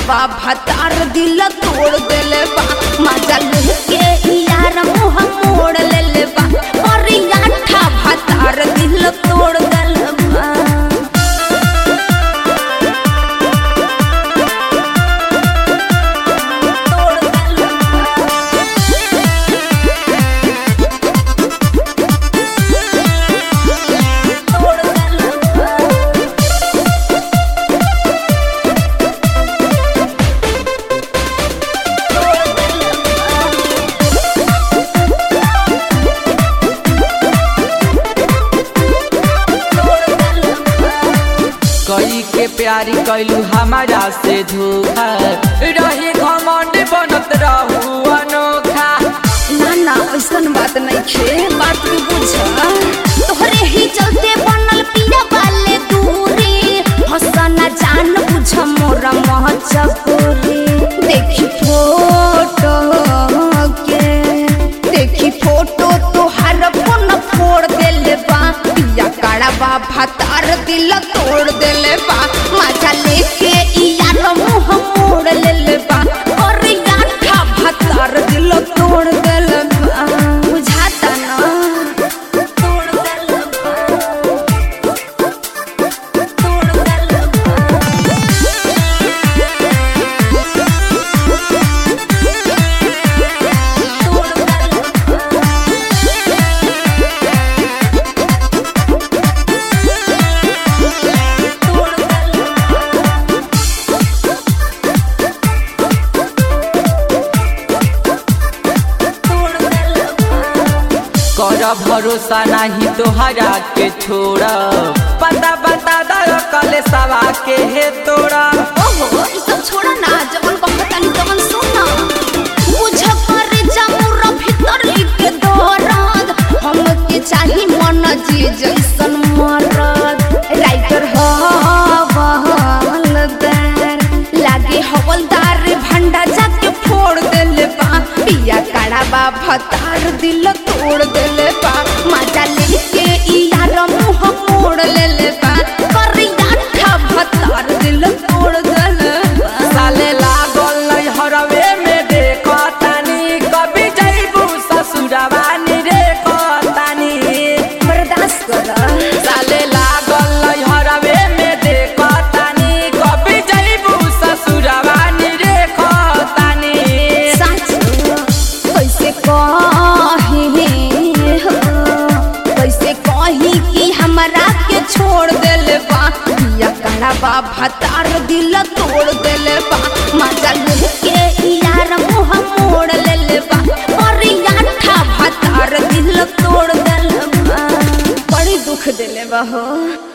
बा भतार दिल तोड़ देले बा मजा लेके यार मुंह मोड़ लेले बा और याठा भतार दिल तोड़ देले बा तोड़ देले बा तोड़ देले बा कई के प्यारी कैलू हमारा से धोखा रही घमंड बनत रहू अनोखा ना ना ऐसन बात नहीं छे बात के बुझ तोहरे ही चलते बनल पिया वाले दूरी हसना जान बुझ मोरा मह चकोरी देखी फोटो के देखी फोटो तोहार फोन फोड़ देले बा पिया काड़ा बा भतार दिल तोड़ देले बा मजा लेके यार मुंह मोड़ लेले बा और याठा भतार दिल तोड़ देले बा बुझाता ना तोड़ देले बा तोड़ देले बा तोड़ देले तोड़ देले तोड़ देले कर भरोसा नहीं तोहरा के छोड़ा पता बता दर कले सवा के हे तोड़ा ओहो ई सब छोड़ा ना जवन कहतानी तवन सुना बुझ कर जामुर भीतर के दरद हमके चाही मन जी जैसन मरद राइटर हवलदार लागे हवलदार भंडा जाके फोड़ देले बा पिया काड़ा बा भतार दिल तोड़ देले बा मजा लेके ई यार मुंह मोड़ लेले बा करिया ठा भतार दिल तोड़ देले बा साले लागल नहीं हरवे में देखो तानी कभी जैबू ससुरवा नी रे तानी बर्दाश्त कर साले लागल नहीं हरवे में देखो तानी कभी जैबू ससुरवा नी रे तानी सच कैसे कही हो कैसे कही कि हमरा के छोड़ देले बा पिया काला बा भतार दिल तोड़ देले बा मजा लेके यार मुंह मोड़ लेले बा और याठा भतार दिल तोड़ देले बा बड़ी दुख देले बा हो